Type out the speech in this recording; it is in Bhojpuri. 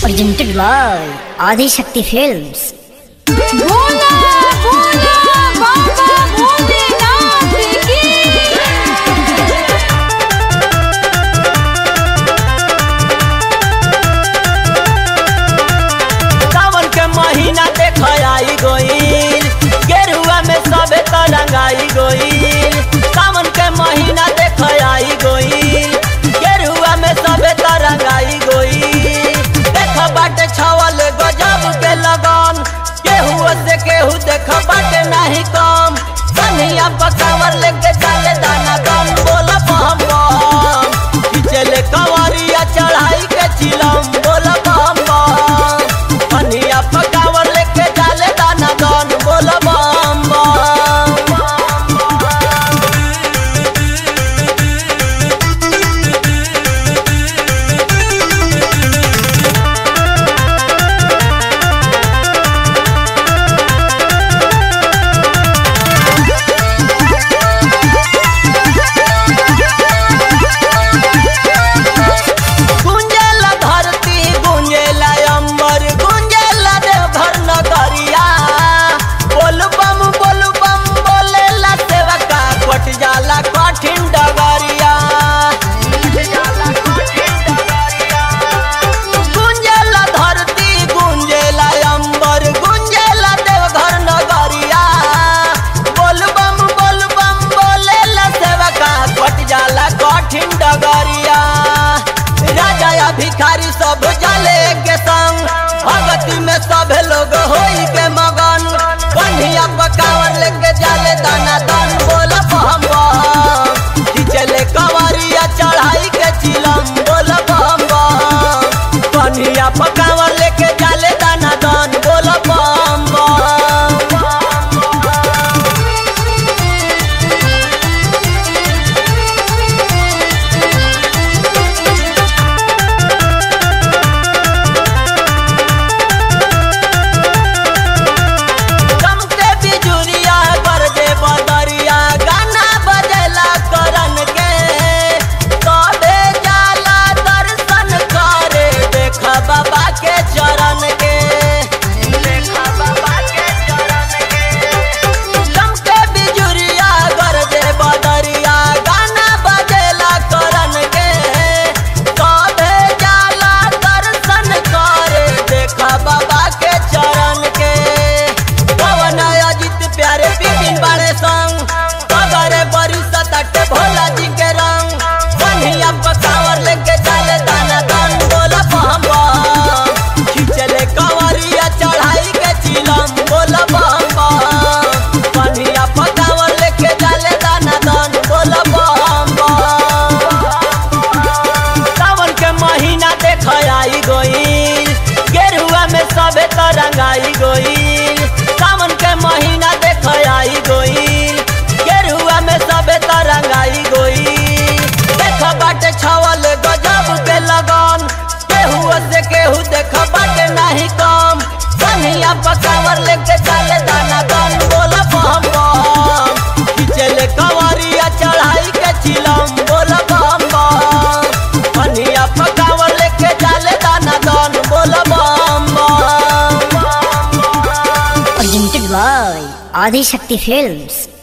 presented by Adi Shakti Films. Bhola Bhola बाबा भोलेनाथ की सावन के महीना देख आई गोइल गेरुआ में सबे तरंगाई गोइल सावन के महीना देख आई गोइल गेरुआ में सबे तरंगाई गोइल देख बाटे छवल गजब के लगन केहू से केहू देख बाटे नहीं कम कन्हैया पकावर लेके चले दाना कम बोल बम बम खिचले कवरिया चढ़ाई के चिलम बोल बम बम कन्हैया पकावर लेके चले दाना कम बोल बम बम गुंजेला धरती गुंजेला अंबर गुंजेला देवघर नगरिया बोल बम बोल बम बोलेला सेवका कट जाला कठिन डगरिया गुंजेला धरती गुंजेला अंबर गुंजेला देवघर नगरिया बोल बम बोल बम बोलेला सेवका कट जाला कठिन डगरिया राजा या भिखारी सब जले के संग भगती में सब लोग होई के मगन कन्हिया पकावर लेके जाले दाना दान बोल बम बम खिचले कवरिया चढ़ाई के चिलम बोल बम बम कन्हिया पकावर लेके जाले दाना दान बोल बम बम चमके बिजुरिया गरजे बदरिया गाना बजेला करन के तबे जाला दर्शन करे देख बाबा के चरण के देख बाबा के चरण के चमके बिजुरिया गरजे बदरिया गाना बजेला करन के तबे जाला दर्शन करे देख बाबा के चरण के पवन अजित प्यारे बिपिन बड़े संग पगरे बरी सतट भोला जी के रंग कन्हिया पकावर लेके चले दाना दान बोल बम बम खिचले कवरिया चढ़ाई के चिलम बोल बम बम कन्हिया पकावर लेके चले दाना दान बोल बम बम सावन के महीना देख आई गोइल गेरुआ में सबे तरंगाई गोइल सावन के महीना देख आई गोइल गेरुआ में सबे तरंगाई गोइल देख बाटे छवल गजब के लगन केहू से केहू देख बाटे नहीं कम कन्हिया पकावर लेके चले दाना दन बोल बम बम खिचले कवरिया चढ़ाई के चिलम बोल बम बम कन्हिया पकावर लेके चले दाना दन बोल बम बम Presented by Adi Shakti Films.